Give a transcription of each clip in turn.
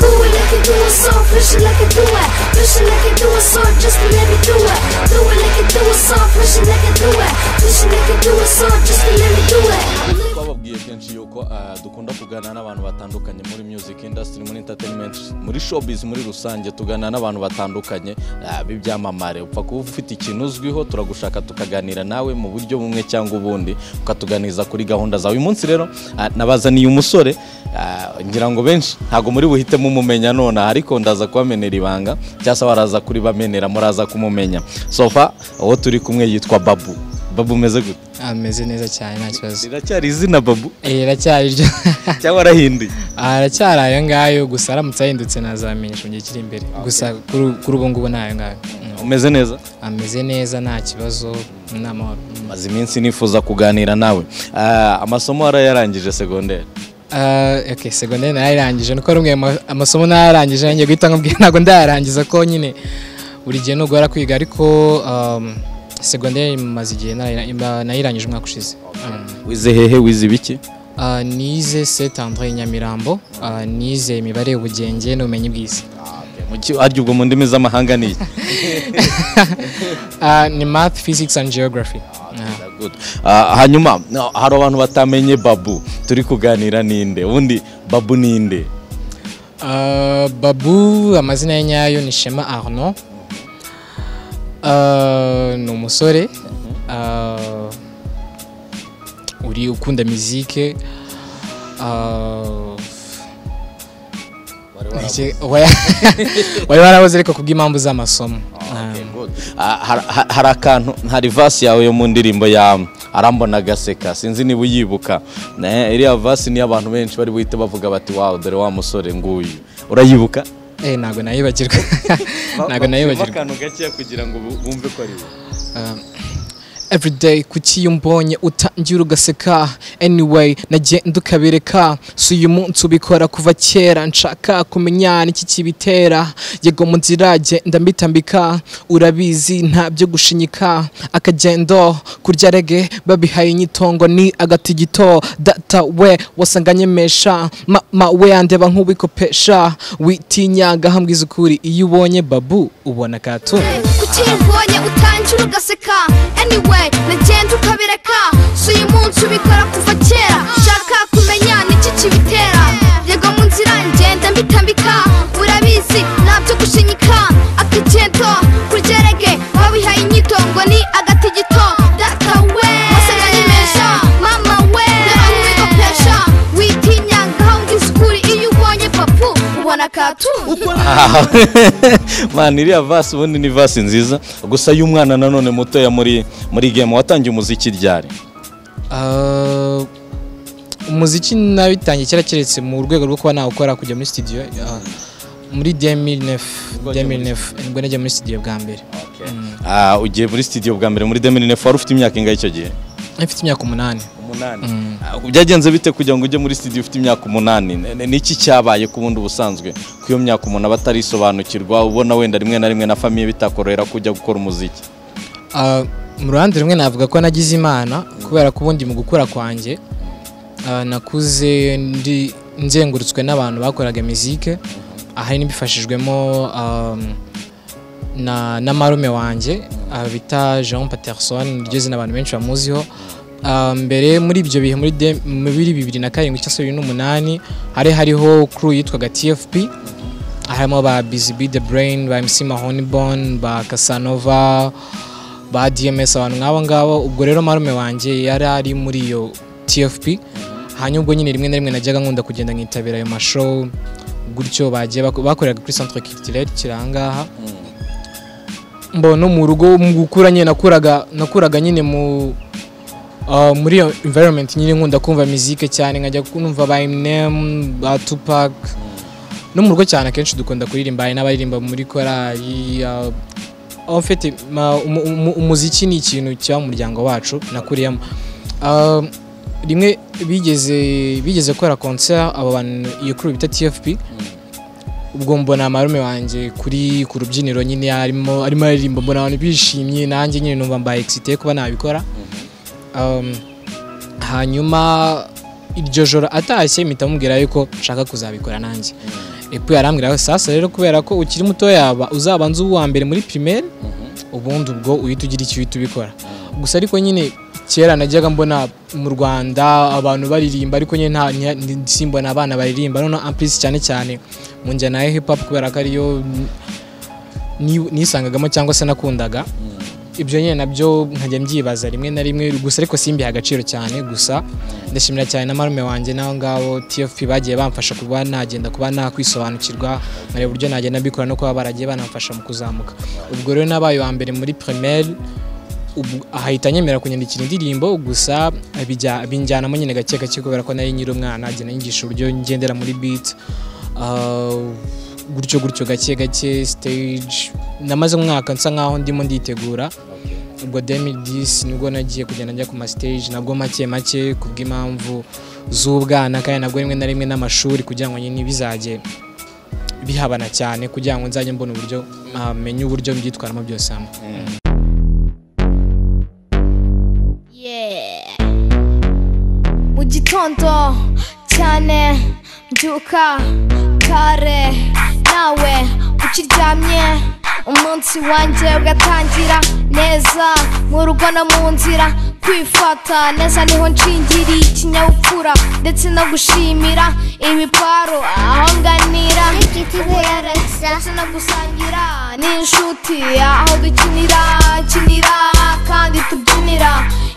do it so Push it like I do it Push it like I do it so Just to let me do it Do it like I do it so Push it like I do it Push it like I do it so Just to let me do it twababwiye kenshi yuko ah, dukunda kuganira n'abantu batandukanye muri music industry muri entertainment muri showbiz muri rusange tuganira n'abantu batandukanye ah, b'ibyamamare upfa kuba ufite ikintu uzwiho turagushaka tukaganira nawe mu buryo bumwe cyangwa ubundi ukatuganiza kuri gahunda zawe uyu munsi rero ah, nabazaniye umusore ah, ngira ngo benshi ntabwo muri buhite mumumenya nonaha ariko ndaza kubamenera ibanga cyangwa se waraza kuribamenera muraza kumumenya sofa uwo turi kumwe yitwa babu babu umeze gute ameze neza cyane nta kibazo riracyari izina babu Eh, iracyari ryo cyangwa arahinduye Ah, aracyari ayo ngayo gusa aramutse ahindutse nazamenyesha mu gihe kiri imbere gusa kuri kuri ubu ngubu ni ayo ngayo Mm. umeze neza ameze neza nta kibazo ni amahoro Mm. maze iminsi nifuza kuganira nawe Ah, amasomo warayarangije segonderi Ah, okay segonderi narayirangije nuko rumwe amasomo narayarangije nanjye guhita nkubwira ntabwo ndayarangiza ko nyine buri gihe nugora kwiga ariko um, segonderi maze igihe narayira- nayirangije umwaka ushize Mm. wize hehe wize ibiki Ah, nize Saint Andre Nyamirambo Ah, nize imibare ubugenge n'ubumenyi bw'isi Mu ki- harya ubwo mu ndimi z'amahanga ni iki? Ah, ni math physics and geography Ah. Good. Ah, hanyuma no, hari abantu batamenye babu turi kuganira ninde ubundi babu ninde Ah, babu amazina ye nyayo ni shema arno Ah, ni umusore Ah, uri ukunda mizike Ah, iki- wari wari warabuze ariko kubw'impamvu z'amasomo Ah. Ah, har- har- hari akantu hari vasi yawe yo mu ndirimbo ya arambona agaseka sinzi niba uyibuka Ne, iriya vasi niyo abantu benshi bari buhite bavuga bati wawu dore wa musore nguyu urayibuka Eh, ntabwo nayibagirwa ntabwo nayibagirwa nayibagirwa akantu gakeya kugira ngo bu- bumve ko ari we Um, everyday kuki iyo umbonye utangira ugaseka anyway nagenda ukabereka si uyu munsi ubikora kuva kera nshaka kumenya n'iki kibitera yego mu nzira genda mbitambika urabizi nta byo gushinyika akagendo kurya rege babihaye inyitongo ni agatigito data we wasanga nyemesha mama we yandeba nk'uwikopesha witinyanga hambwiza ukuri iyo ubonye babu ubona katu kuki iyo ubonye utangira ugaseka anyway nagenda ukabireka si uyu munsi ubikora kuva kera shaka kumenya n'iki kibitera yego mu nzira ngenda mbitambika urabizi ntabyo gushinyika akagendo kurjerege babihaye inyitongo ni agatigito data we wasanganye mesha mama we nabamwigopesha witinya ngaho ngisukuri iyo ubonye papu ubona katu Ah, man iriya vasi ubundi ni vasi nziza gusa y'umwana nanone mutoya muri muri game watangiye umuziki ryari Ah, umuziki nabitangiye kera keretse mu rwego rwo kuba nawukora kujya muri studio ah, muri 2009 2009 nibwo najya muri studio bwa mbere Ah, ugiye muri studio bwa mbere muri 2009 wari ufite imyaka ingahe icyo gihe mfite imyaka umunani umunani byagenze bite kugira ngo ujye muri studio ufite imyaka umunani Ne- ne- niki cyabaye ku bundi ubusanzwe ku iyo myaka umuntu aba atarisobanukirwa ubona wenda rimwe na rimwe na famiye bitakorohera kujya gukora umuziki Ah, mu ruhande rumwe navuga ko nagize imana kubera ko ubundi mu gukura kwanjye ah, nakuze ndi nzengurutswe n'abantu bakoraga mizike ahari n'ibifashijwemo um, na, na marume wanjye ah, bita jean paterson niryo zina abantu benshi bamuziho Ah, mbere muri ibyo bihe muri de- muri bibiri na karindwi cyangwa se bibiri n'umunani hari hariho crew yitwaga tfp harimo ba Busy Bee The Brain, ba MC Mahonibon, ba Casanova, ba DMS abantu nk'abo ngabo. Ubwo rero marume wanjye yari ari muri iyo TFP. Hanyuma ubwo nyine rimwe na rimwe najyaga nkunda kugenda nkitabira ayo mashow gutyo bagiye bako- bakoreraga kuri centre culturel kirangaha mbona no mu rugo mu gukura nyine nakuraga nakuraga nyine mu Uh, muri iyo environment nyine nkunda kumva mizike cyane nkajya kumva ba Eminem, ba Tupac no mu rugo cyane akenshi dukunda kuririmba hari n'abaririmba muri korali uh, en fait ma- umu- umu- umuziki ni ikintu kiba mu muryango wacu nakuriyemo Uh, rimwe bigeze bigeze gukora concert abo bantu iyo crew bita TFP ubwo mbona marume wanjye kuri ku rubyiniro nyine arimo arimo aririmba mbona abantu bishimye nanjye nyine numva mbaye excité kuba nabikora um, hanyuma iryo joro atashye mpita mubwira yuko nshaka kuzabikora nanjye epu yarambwira sasa rero kubera ko ukiri muto yaba uzabanza uwa mbere muri primaire ubundi ubwo uhita ugira icyo uhita ubikora gusa ariko nyine kera najyaga mbona mu rwanda abantu baririmba ariko nyine nta nta- simbona abana baririmba none amplisi cyane cyane mu njyana ya hip hop kubera ko ariyo ni- nisangagamo cyangwa se nakundaga ibyo nyine nabyo nkajya mbyibaza rimwe na rimwe gusa ariko simbiha agaciro cyane gusa ndashimira cyane na marume wanjye n'abo ngabo tfp bagiye bamfasha kuba nagenda kuba nakwisobanukirwa nkareba uburyo nagenda mbikora no kuba baragiye banamfasha mu kuzamuka ubwo rero nabaye uwa mbere muri primaire ubu ahita anyemera kunyandikira indirimbo gusa bijya- binjyanamo nyine gake gake kubera ko nari nyiri umwana agenda anyigisha uburyo ngendera muri beat Uh, gutyo gutyo gake gake stage namaze umwaka nsa nkaho ndimo nditegura ubwo 2010 nibwo nagiye kugenda njya ku ma stage nabwo make make kubw'impamvu z'ubwana kandi nabwo rimwe na rimwe n'amashuri kugira ngo nyine bizajye bihabana cyane kugira ngo nzajye mbona uburyo ah, menye uburyo mbyitwaramo byose hamwe Yeah. mu gitondo cyane mbyuka kare nawe ukiryamye umunsi wanjye ugatangira neza mu rugo no mu nzira kwifata neza niho nshingiriye ikinyabupfura ndetse no gushimira ibiparo aho nganira ndetse no gusangira n'inshuti aho dukinira kinira kandi tubyinira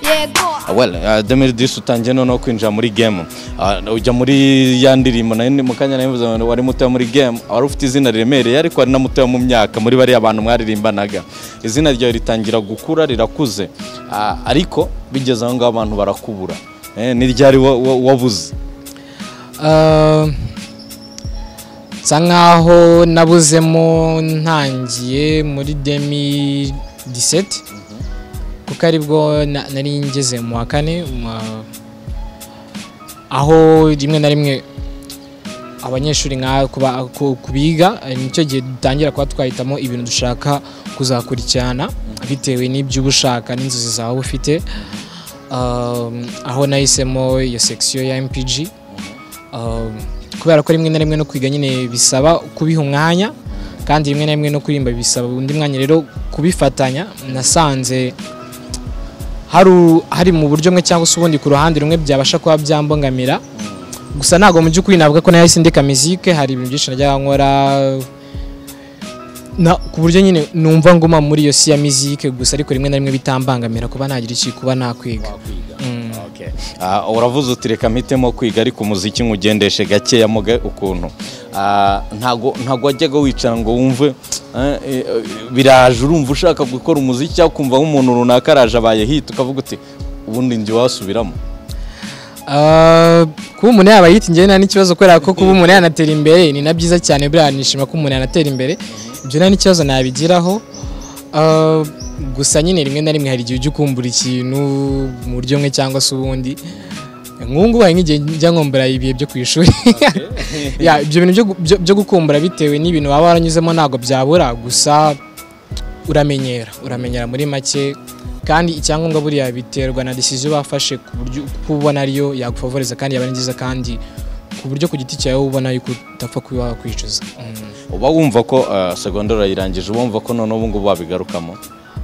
yego well uh, demiri disi utangiye noneho kwinjira muri game uh, ujya muri ya ndirimbo nayo ni mu kanya nabivuze ngo wari mutoya muri game wari ufite izina riremereye ariko wari na mutoya mu myaka muri bariya bantu mwaririmbanaga izina ryawe ritangira gukura rirakuze Ah, ariko bigeze aho ngaho abantu barakubura Eh, ni ryari wa- wa- wabuze Ah, nsa nkaho nabuzemo ntangiye muri demi 17 kuko aribwo na- nari ngeze mu wa kane mu- aho rimwe na rimwe abanyeshuri nka kuba- ku- kubiga eh, nicyo gihe dutangira kuba twahitamo ibintu dushaka kuzakurikirana bitewe n'ibyo uba ushaka n'inzozi zawe uba ufite Um, aho nahisemo iyo section ya MPG Um, kubera ko rimwe na rimwe no kwiga nyine bisaba kubiha umwanya kandi rimwe na rimwe no kuririmba bisaba undi mwanya rero kubifatanya nasanze hari u- hari mu buryo bumwe cyangwa se ubundi ku ruhande rumwe byabasha kuba byambangamira gusa ntabwo mu by'ukuri navuga ko nahise ndeka mizike hari ibintu byinshi najyaga nkora na ku buryo nyine numva nguma muri iyo si ya mizike gusa ariko rimwe na rimwe bitambangamira kuba nagira iki kuba nakwiga Okay. Ah, uravuze uti reka mpitemo kwiga ariko umuziki nywugendeshe gakeya muge ukuntu Ah, ntago ntago wajyaga wicara ngo wumve eh, eh, biraje urumva ushaka gukora umuziki cyangwa ukumva nk'umuntu runaka araje abaye hit ukavuga uti ubundi njye wasubiramo Ah, kuba umuntu yaba yita njyewe nta n'ikibazo kubera ko kuba umuntu yanatera imbere ni na byiza cyane buriya nishima ko umuntu yanatera imbere ibyo nta n'ikibazo nabigiraho Ah, gusa nyine rimwe na rimwe hari igihe ujya ukumbura ikintu mu buryo bumwe cyangwa se ubundi nk'ubu ngubu hari nk'igihe njya nkumbura ibihe byo ku ishuri Ya, ibyo bintu byo gu- byo- byo gukumbura bitewe n'ibintu waba waranyuzemo ntabwo byabura gusa uramenyera uramenyera muri make kandi icyangombwa buriya biterwa na decision bafashe ku buryo kuko ubona ariyo yagufavoreza kandi yaba ari nziza kandi ku buryo ku giti cyawe ubona yuko utapfa kuba wakwicuza Mm. uba wumva ko ah, segonderi urayirangije uba wumva ko noneho ubu ngubu wabigarukamo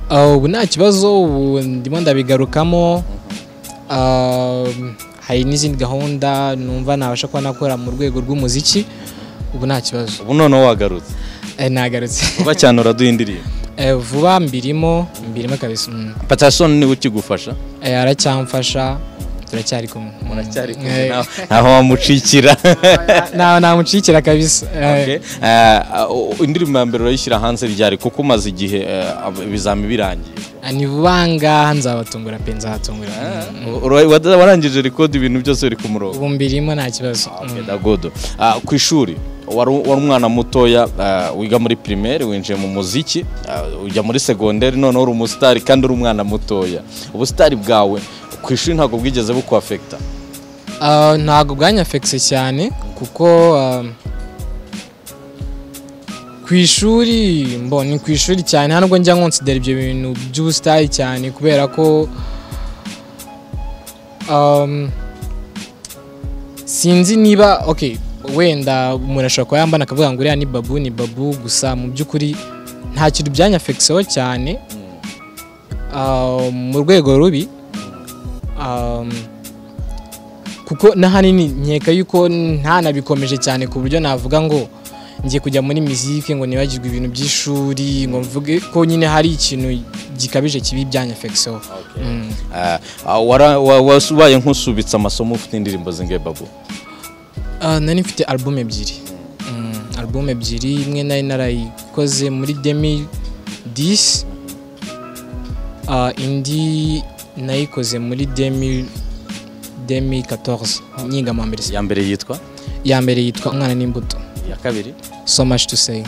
Ah, ubu nta kibazo ubu ndimo ndabigarukamo Ah, hari n'izindi gahunda numva nabasha kuba nakora mu rwego rw'umuziki ubu nta kibazo ubu noneho wagarutse Eh, nagarutse vuba cyane uraduha indirimbo Eh, vuba mbirimo mbirimo kabisa mm. patasoni niwe ukigufasha Eh, aracyamfasha turacyari kumwe Eh, ntaho wamucikira nta- ntamucikira kabisa Eh, Okay. Eh, uh, indirimbo ya mbere urayishyira hanze ryari kuko umaze igihe eh, ab- ibizami birangiye ni vuba ngaha nzabatungura pe nzabatungura Mm. Ura- wa- warangije record ibintu byose biri ku murongo ubu mbirimo nta kibazo Okay, Mm. that's good. Ah, ku ishuri wari wari umwana mutoya ah, wiga muri primaire winjiye mu muziki ah, ujya muri segonderi noneho uri umusitari kandi uri umwana mutoya ubusitari bwawe ku ishuri ntabwo bwigeze bukwafekita Ah, ntabwo bwanyafekise cyane kuko ah, ku ishuri mbo ni ku ishuri cyane nta nubwo njya nkonsidera ibyo bintu by'ubusitari cyane kubera ko um, sinzi niba ok wenda umuntu ashobora kuba yambana akavuga ngo uriya ni babu ni babu gusa mu by'ukuri nta kintu byanyafekiseho cyane ah, mu rwego rubi ah, kuko n'ahanini nkeka yuko ntanabikomeje cyane ku buryo navuga ngo ngiye kujya muri mizike ngo nibagirwe ibintu by'ishuri ngo mvuge ko nyine hari ikintu gikabije kibi byanyafekiseho Okay. Ah, ah, wara- wa- was- ubaye nk'usubitse amasomo ufite indirimbo zingahe babu Ah, nari mfite album ebyiri Mm, album ebyiri imwe nari narayikoze muri demi disi indi nayikoze muri demi demi 14 nyinga mu mbere iya mbere yitwa ya mbere yitwa umwana n'imbuto iya kabiri so much to say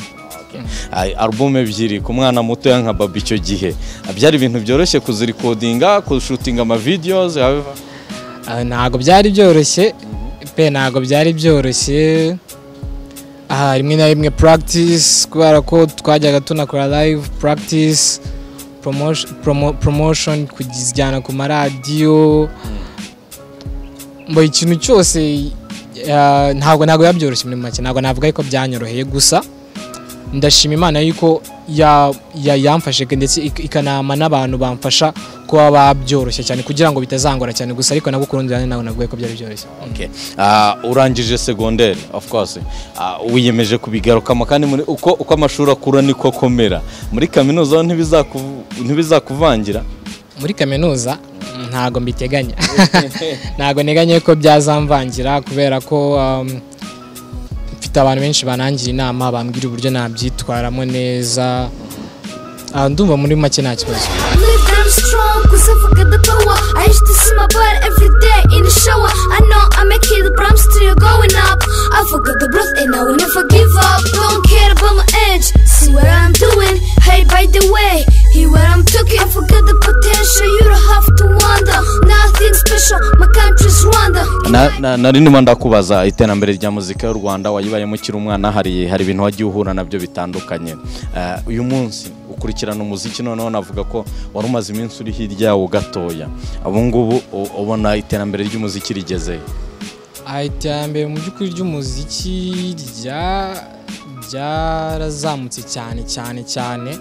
Ay, alubumu ebyiri ku mwana mutoya nka babu icyo gihe byari ibintu byoroshye kuzirikodinga kushutinga amavideos however, Ah, ntago byari byoroshye pe ntago byari byoroshye aha rimwe na rimwe practice kubera ko twajyaga tunakora live practice promotion, promo, promotion kujyana ku maradiyo mbo ikintu cyose ah, ntabwo ntabwo biba byoroshye muri make ntabwo navuga yuko byanyoroheye gusa ndashima imana yuko ya- ya- yamfashe ndetse ik- ikanama n'abantu bamfasha kuba babyoroshye cyane kugira ngo bitazangora cyane gusa ariko nabwo ku rundi ruhande ntabwo navuga ko byari byoroshye okay. Ah, urangije segonderi of course Ah, wiyemeje kubigarukamo kandi muri- uko, uko amashuri akura niko akomera muri kaminuza ho ntibizakuv- ntibizakuvangira muri kaminuza ntabwo mbiteganya ntabwo nteganya ko byazamvangira kubera ko um, mfite abantu benshi banangira inama bambwira uburyo nabyitwaramo neza Ah, ndumva muri make nta kibazo Live I'm strong, cause I forget the power. I used to see my butt every day in the shower. I know I'm a kid, but I'm still going up. I forgot the breath and I will never give up. Don't care about my age, see what I'm doing. Hey, by the way, hear what I'm talking. I forgot the potential, you don't have to wonder. Nothing special, my country's Rwanda. Na- na- nari ndimo ndakubaza iterambere rya muzika y'u rwanda wayibayemo ukiri umwana hari hari ibintu wagiye uhura nabyo bitandukanye Eh, uyu munsi ukurikirana umuziki noneho navuga ko wari umaze iminsi uri hirya yawo gatoya ubu ngubu u- ubona iterambere ry'umuziki rigeze Ah, iterambere mu by'ukuri ry'umuziki rya- ryarazamutse cyane cyane cyane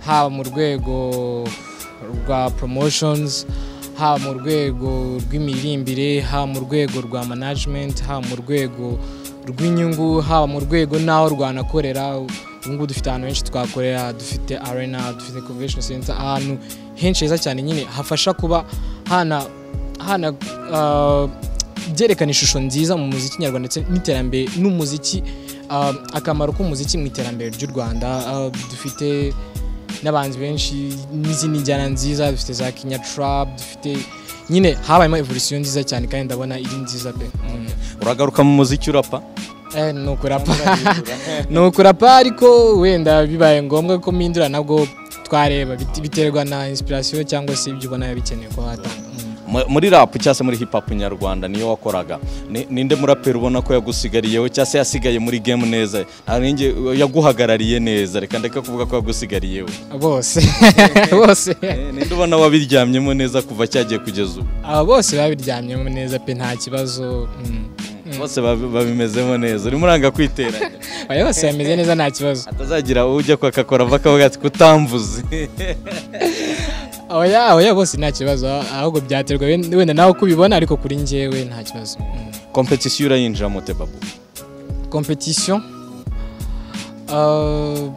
haba mu rwego rwa promotions haba mu rwego rw'imirimbire haba mu rwego rwa management haba mu rwego rw'inyungu haba mu rwego n'aho rwanakorera ubu ngubu dufite ahantu henshi twakorera dufite arena dufite convention center ahantu henshi heza cyane nyine hafasha kuba hana hana ah, byerekana ishusho nziza mu muziki nyarwanda ndetse n'iterambere n'umuziki um, akamaro k'umuziki mu iterambere ry'u rwanda Uh, dufite n'abanzi benshi n'izindi njyana nziza dufite za kinya trap dufite nyine habayemo evolution nziza cyane kandi ndabona iri nziza pe Mm. uragaruka mu muziki urapa Eh, ni ukurapa ni ukurapa ariko wenda bibaye ngombwa ko mpindura nabwo twareba bit- biterwa na inspiration cyangwa se ibyo ubona biba bikenewe ko watanga Mm. Mu- muri rap cyangwa se muri hip hop nyarwanda niyo wakoraga Ni- ninde muraperi ubona ko yagusigariyeho cyangwa se yasigaye muri game neza Nta ninjye- yaguhagarariye neza reka ndeke kuvuga ko yagusigariyeho bose bose Eh, ninde ubona wabiryamyemo neza kuva cyagiye kugeza ubu aba bose babiryamyemo neza pe nta kibazo mm. bose babi- babimezemo neza urimo uranga kwiteranya aya bose bameze neza nta kibazo atazagira ujya kwakakora ava akavuga ati kutamvuze oya oya bose nta kibazo ah- ahubwo byaterwa wen- wenda nawe uko ubibona ariko kuri njyewe nta kibazo mm. kompetisiyo urayinjira mote babu competition uh,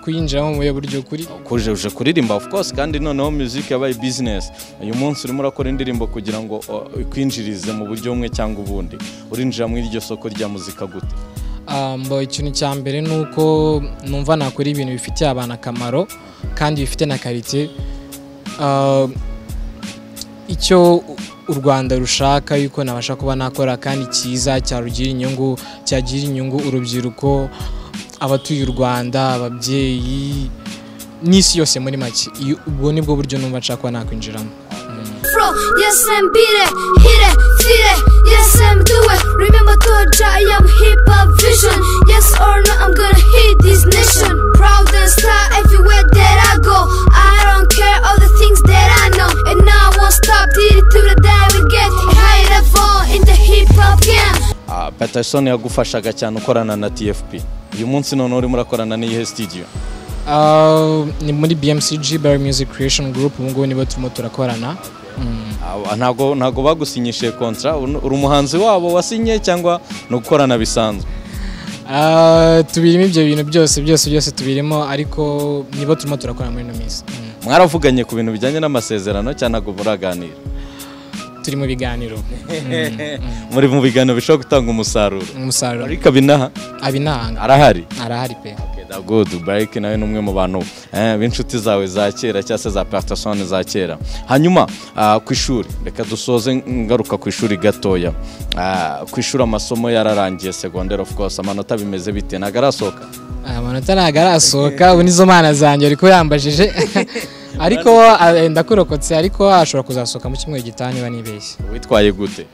kuyinjiramo mu buryo kuri kuje uje kuririmba of course kandi noneho music yabaye business uyu munsi urimo urakora indirimbo kugira ngo uh, ikwinjirize mu buryo bumwe cyangwa ubundi urinjira muri iryo soko rya muzika gute mbo ikintu cya mbere ni uko numva nakora ibintu bifitiye abantu akamaro kandi bifite na karite Ah, icyo u rwanda rushaka yuko nabasha kuba nakora kandi cyiza cyarugira inyungu cyagira inyungu urubyiruko abatuye u rwanda ababyeyi n'isi yose muri make Iyo- ubwo nibwo buryo numva nshaka kuba nakwinjiramo Fro, yes I'm beat it, hit it, feel it, yes I'm do it. Remember Georgia, I am hip hop vision. Yes or no, I'm gonna hit this nation. Proud and star everywhere that I go. I don't care all the things that I know, and I won't stop. Did it to the day we get high level in the hip hop game. Ah, Patterson yagufashaga cyane ukorana na TFP uyu munsi noneho urimo urakorana n'iyihe studio Ah, ni muri bmcg Barry music creation group ubu ngubu nibo turimo turakorana Mm. Aba- ntabwo ntabwo bagusinyishije kontra uri umuhanzi wabo wasinye cyangwa ni ugukorana bisanzwe Ah, tubirimo ibyo bintu byose byose byose tubirimo ariko nibo turimo turakorana muri ino minsi Mm. mwaravuganye ku bintu bijyanye n'amasezerano cyangwa ntabwo muraganira turi mu biganiro muri mu biganiro bishobora gutanga umusaruro umusaruro ariko abinaha abinahanga arahari arahari pe Da good Barik nawe ni umwe mu bantu eh, b'inshuti zawe za kera cyangwa se za Patterson za kera hanyuma ah, ku ishuri reka dusoze ngaruka ku ishuri gatoya Ah, ku ishuri amasomo yararangiye segonderi of course amanota bimeze bite ntabwo arasohoka amanota ntabwo arasohoka ubu nizo mana zanjye ariko yambajije ariko ah, ndakurokotse ariko ashobora kuzasohoka mu cyumweru gitaha niba nibeshye witwaye gute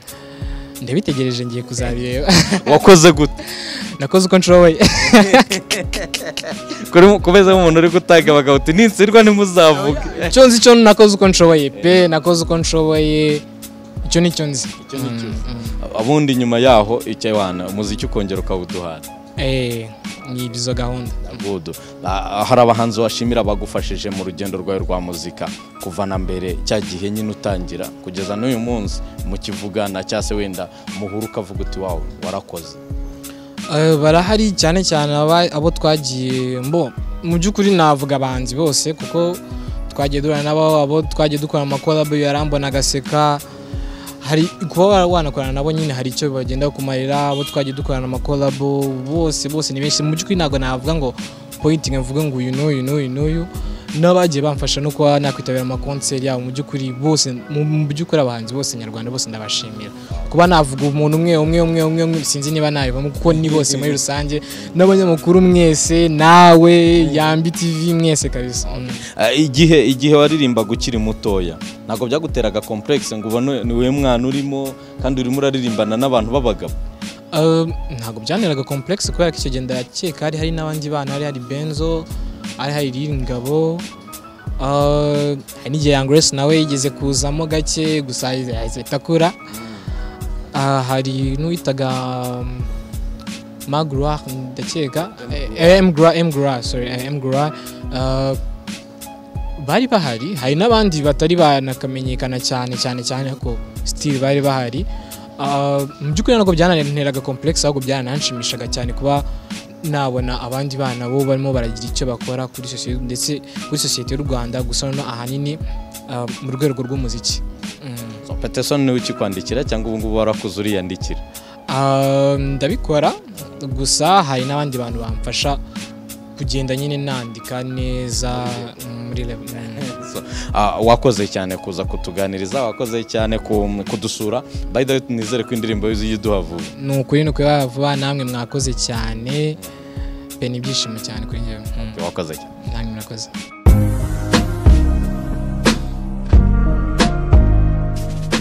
ndabitegereje ngiye kuzabireba wakoze gute nakoze uko nshoboye Kuri- kubeza nk'umuntu uri gutanga abagabo uti ninsirwa ntimuzavuge icyo nzi cyo nakoze uko nshoboye pe nakoze uko nshoboye icyo ni cyo nzi ubundi nyuma yaho icyo wana umuziki ukongera ukawuduhana Eh, ni izo gahunda Good. Ah, hari abahanzi bashimira abagufashije mu rugendo rwawe rwa muzika kuva na mbere cya gihe nyine utangira kugeza n'uyu munsi mukivugana cyangwa se wenda muhura ukavuga uti wawe warakoze Eh, barahari cyane cyane aba- abo twagiye mbo mu by'ukuri navuga abanzi bose kuko twagiye duhura nabo abo twagiye dukora amakorabo yarambona agaseka hari kuba wa- wanakorana nabo nyine hari icyo bagenda kumarira abo twagiye dukorana amakorabo bose bose ni benshi mu by'ukuri ntabwo navuga ngo pointing mvuge ngo uyu n'uyu n'uyu n'uyu n'abagiye bamfasha no kuba nakwitabira amakonseri yabo mu by'ukuri bose mu mu by'ukuri abahanzi bose nyarwanda bose ndabashimira kuba navuga umuntu umwe umwe umwe umwe umwe sinzi niba nabivamo kuko ni bose muri rusange n'abanyamakuru mwese nawe yambi tv mwese kabisa Ah, igihe igihe waririmbaga ukiri mutoya ntabwo byaguteraga komplekisi ngo ubone ni wowe mwana urimo kandi urimo uraririmbana n'abantu b'abagabo Um, ntabwo byaneraga complex kubera ko icyo gihe ndakeka hari hari n'abandi bana hari hari benzo hari hari Nyiringabo, uh, hari n'igihe Young Grace nawe yigeze kuzamo gake gusa yahise yahise ahita akura Ah, hari n'uwitaga um, Magloire ndakeka Eh, M Gloire, M Gloire, sorry eh, M Gloire. Uh, bari bahari hari n'abandi batari banakamenyekana cyane cyane cyane ko still bari bahari Ah, mu by'ukuri ntabwo byananteraga complex ahubwo byanananshimishaga cyane kuba nabona abandi bana bo barimo baragira icyo bakora kuri sosiyete ndetse kuri sosiyete y'u Rwanda gusa noneho ahanini ah, mu rwego rw'umuziki Mm. So, Patterson niwe ukikwandikira cyangwa ubu ngubu warakuze uriyandikira Ah, ndabikora gusa hari n'abandi bantu bamfasha kugenda nyine nandika neza muri level So, ah, wakoze cyane kuza kutuganiriza wakoze cyane ku- kudusura by the way nizere ko indirimbo yuzuye iduha vuba ni ukuri ni ukuri vuba namwe mwakoze cyane pe ni ibyishimo cyane kuri njyewe Mm, wakoze cyane namwe murakoze